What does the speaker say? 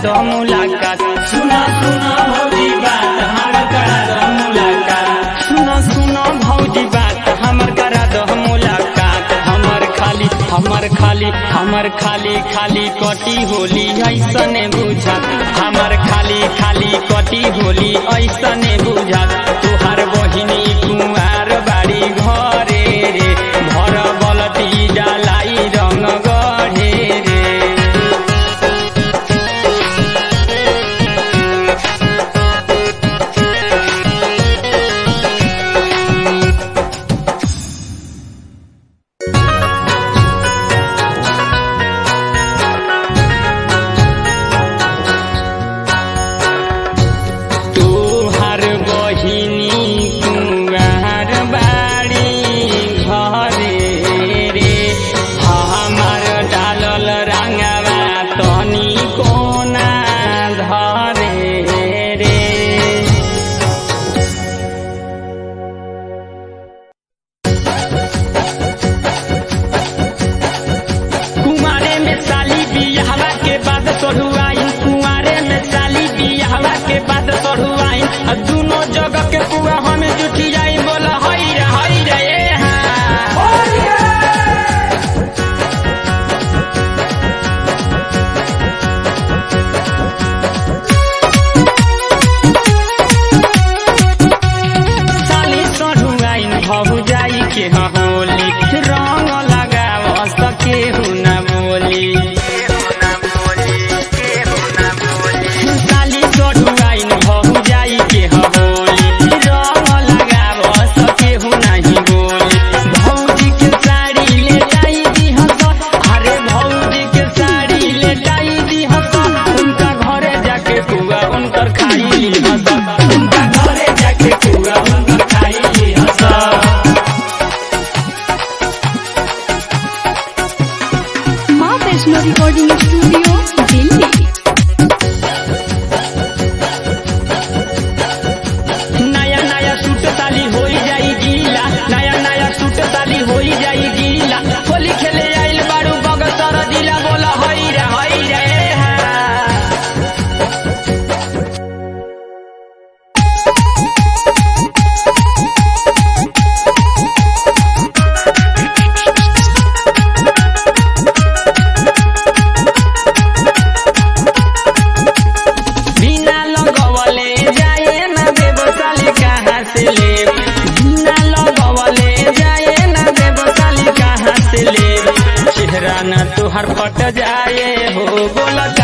दो मुलाकात सुना सुना भौजी बात हमर करा दो मुलाकात सुनो सुनो भौजी बात हमर करा दो मुलाकात हमर खाली हमर खाली हमर खाली खाली कटी होली ऐसने बुझात हमर खाली खाली कटी होली ऐसने बुझात तुहार बहिनी कुमार बाड़ी घरे रे भर बलती डालाई रंग गढ़े रे तुहार बहिनी कुमार बाड़ी घरे रे हमार डालल रंगवा तनी कोना धरे रे कुमारे में साली बियाहवा के बाद सढ़ुआइन कुमारे में साली बियाहवा के बाद सढ़ुआइन आ दुनो जगह के पुआ हमें जुटी जाई बोला हई रे हई रे ए हाँ साली सढ़ुआइन भहु जाई के होली रंग लगाव सके हुना बोली साली सढ़ुआइन भहु जाई के होली रंग लगाव सके हुना ही बोली भौजी के साड़ी ले जाई दी हस अरे भौजी के साड़ी ले जाई दी हस उनका घरे जाके पुआ उनकर खाई ली हस उनका घरे जाके पुआ उनकर खाई ली हस माँ वैष्णो रिकॉर्डिंग स्टूडियो दिल्ली नया नया सूट साली होई जाई गीला नया नया सूट साली होई जाई गीला होली खेले आइल बारू बगसर दिला बोला हई रे हई रे हा बिना लगवले जाए ना देव साली कहाँ से ले बिना लगवले जाए ना देव साली कहाँ से ले चेहरा ना तुहर फट जाए हो बोला